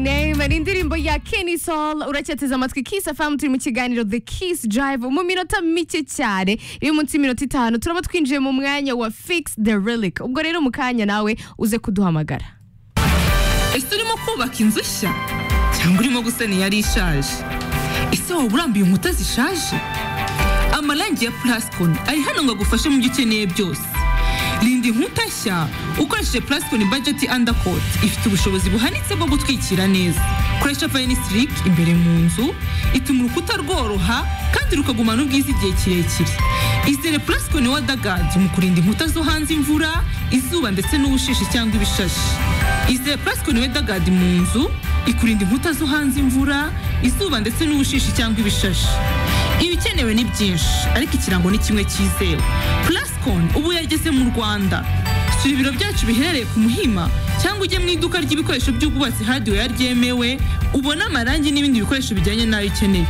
Hano indirimbo ya Kenny Soul uracyateze amatwi Kiss FM turi mu kiganiro The Kiss Drive mu minota mike cyane iri munsi y'iminota itanu turaba twinjiye mu mwanya wa Fix the Relic ubwo rero mu kanya nawe uze kuduhamagara ese urimo kubaka inzu nshya cyangwa urimo gusana iyari ishaje ese waba urambuye inkuta zishaje amarangi ya purasikoni ari hano ngo agufashe mu byo ukeneye byose rinda inkuta nshya ukoresheje purasikoni bajeti andakoti ifite ubushobozi buhanitse bwo gutwikira neza koresha vayinisirike imbere mu nzu ituma urukuta rworoha kandi rukagumana ubwiza igihe kirekire izere purasikoni wadagadi mu kurinda inkuta zo hanze imvura izuba ndetse n'ubushishi cyangwa ibishashi izere purasikoni wedagadi mu nzu ikurinda inkuta zo hanze imvura izuba ndetse n'ubushishi cyangwa ibishashi ibikenewe ni byinshi ariko ikirango ni kimwe cyizewe purasikoni ubu yageze mu rwanda sura ibiro byacu biherereye ku muhima cyangwa ujye mu iduka ry'ibikoresho by'ubwubatsi hadiweya ryemewe ubone amarangi n'ibindi bikoresho bijyanye n'ayo ukeneye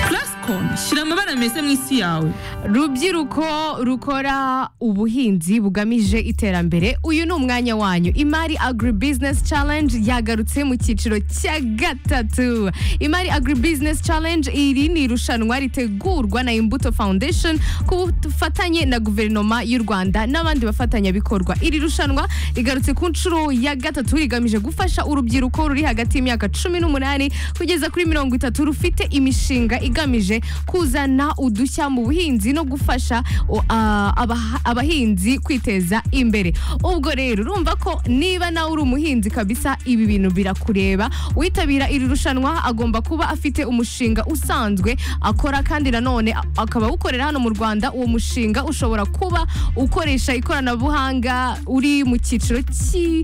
purasikoni shyira amabara meza mu isi yawe rubyiruko rukora ubuhinzi bugamije iterambere uyu ni umwanya wanyu imari agri business challenge yagarutse mu cyiciro cya gatatu imari agri business challenge iri ni irushanwa ritegurwa na imbuto foundation ku bufatanye na guverinoma y'u rwanda n'abandi bafatanyabikorwa iri rushanwa rigarutse ku nshuro ya gatatu rigamije gufasha urubyiruko ruri hagati y'imyaka cumi n'umunani kugeza kuri mirongo itatu rufite imishinga igamije kuzana udushya mu buhinzi no gufasha o, ah, abaha- abahinzi kwiteza imbere ubwo rero urumva ko niba nawe uri umuhinzi kabisa ibi bintu birakureba uwitabira iri rushanwa agomba kuba afite umushinga usanzwe akora kandi nanone a- akaba awukorera hano mu rwanda uwo mushinga ushobora kuba ukoresha ikoranabuhanga uri mu cyiciro cy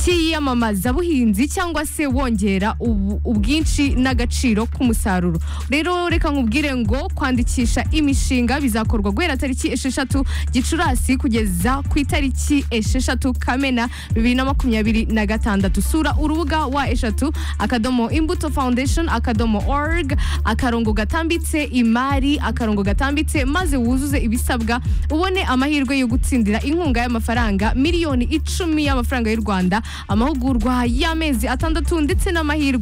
cy'iyamamaza buhinzi cyangwa se wongera ubu- ubwinshi n'agaciro k'umusaruro rero reka nkubwire ngo kwandikisha imishinga bizakorwa guhera tariki esheshatu gicurasi kugeza ku itariki esheshatu kamena bibiri na makumyabiri na gatandatu sura urubuga wa eshatu akadomo imbuto foundation akadomo org akarongo gatambitse imari akarongo gatambitse maze wuzuze ibisabwa ubone amahirwe yo gutsindira inkunga y'amafaranga miliyoni icumi y'amafaranga y'u rwanda amahugurwa y'amezi atandatu ndetse n'amahirwe